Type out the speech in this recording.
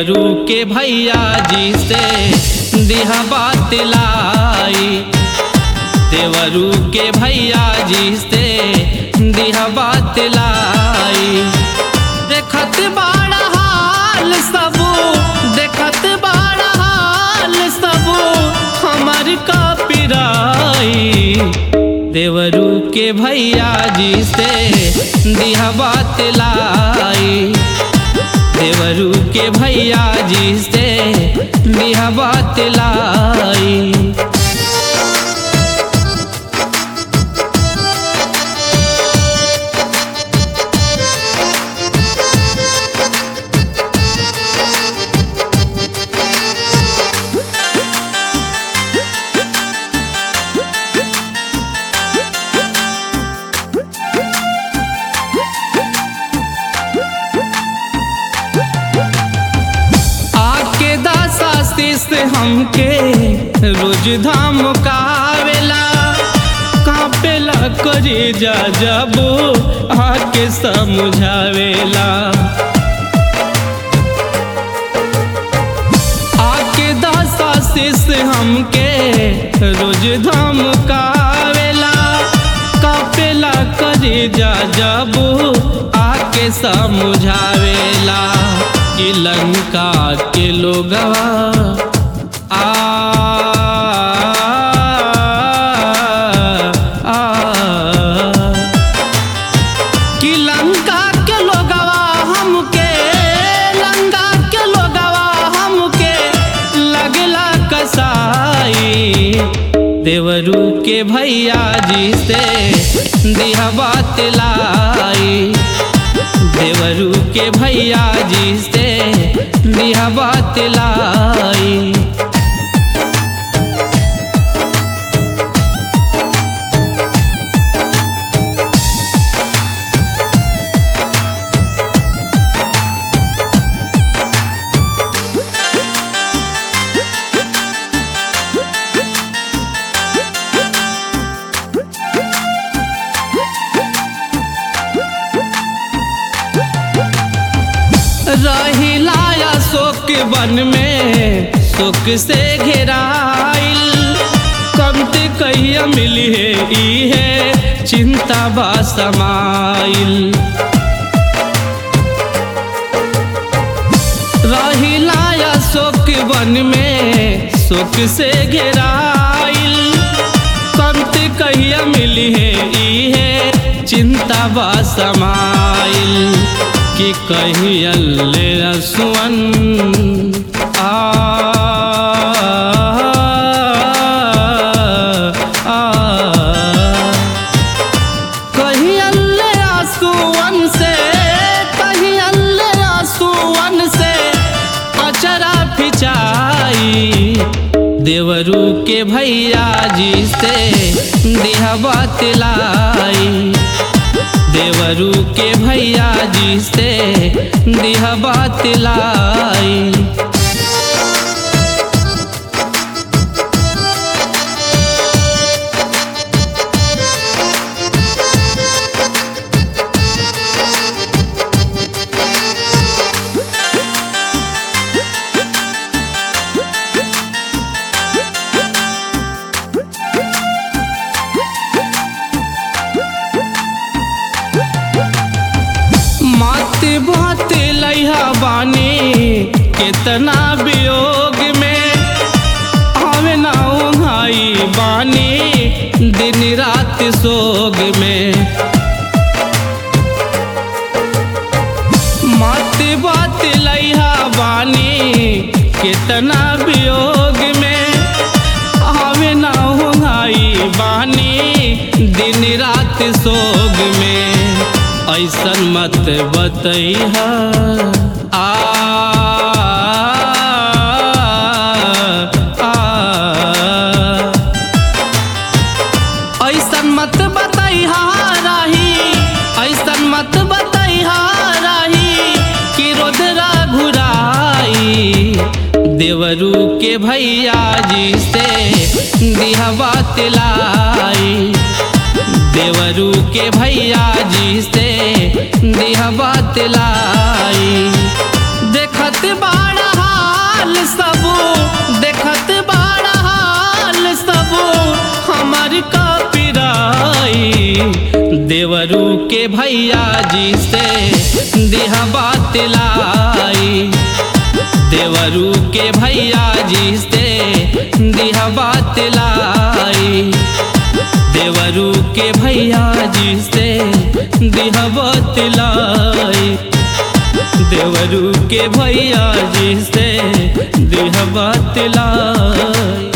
देवरू के भैया जी से दिहा बात लाई देवरू के भैया जी से दिहा बात लाई देखत बाड़ा हाल सब देखत बाड़ा हाल सब हमार का पिराई देवरू के भैया जी से दिहा बात लाई देवरू के भैया जी से दिहा बात लाई आके दासा से हमके रोज धाम कावेला कापेला करे जा जबो आके समझावेला आके दासा से हमके रोज धाम कावेला कापेला करे जा जबो आके समझावेला कि लंका के लोगवा आ आ, कि लंका के लोगवा हमके लंका के लोगवा हमके लगला कसाई देवरू के भैया जी से दिहा बात लाई देवरू के भैया जी से दिहा बात लाई रहिलाया शोक वन में शोक से घेराइल कमते कहिया मिली है ई है चिंता बा समाइल रहिलाया शोक वन में शोक से घेराइल कमते कहिया मिली है ई है चिंता बा समाइल कि कहीं अल्ले रसुअन आ आ कहीं अल्ले आंसुअन से कहीं अल्ले आंसुअन से अचरा फिचाई देवरू के भैया जी से दिहा बात लाई देवरू के भैया जी से दिहा बात लाई मात बात लैहा बानी कितना वियोग में आवे ना भाई बानी दिन रात सोग में मात बात लैहा बानी कितना वियोग में आवे ना भाई बानी दिन रात सोग में ऐसन मत बतैहा आ आ ऐसन मत बतैहा राही ऐसन मत बतैहा राही कि रोदरा घुराई देवरू के भैया जी से दिहा बात लाई देवरू के भैया जी से दिहा बात लाई देखत बाड़ा हाल सब देखत बाड़ा हाल सब हमार का पिराई देवरू के भैया जी से दिहा बात लाई देवरू के भैया जी से दिहा बात लाई देवरू के भैया जी से दिहा बात लाई देवरू के भैया जी से दिहा बात लाई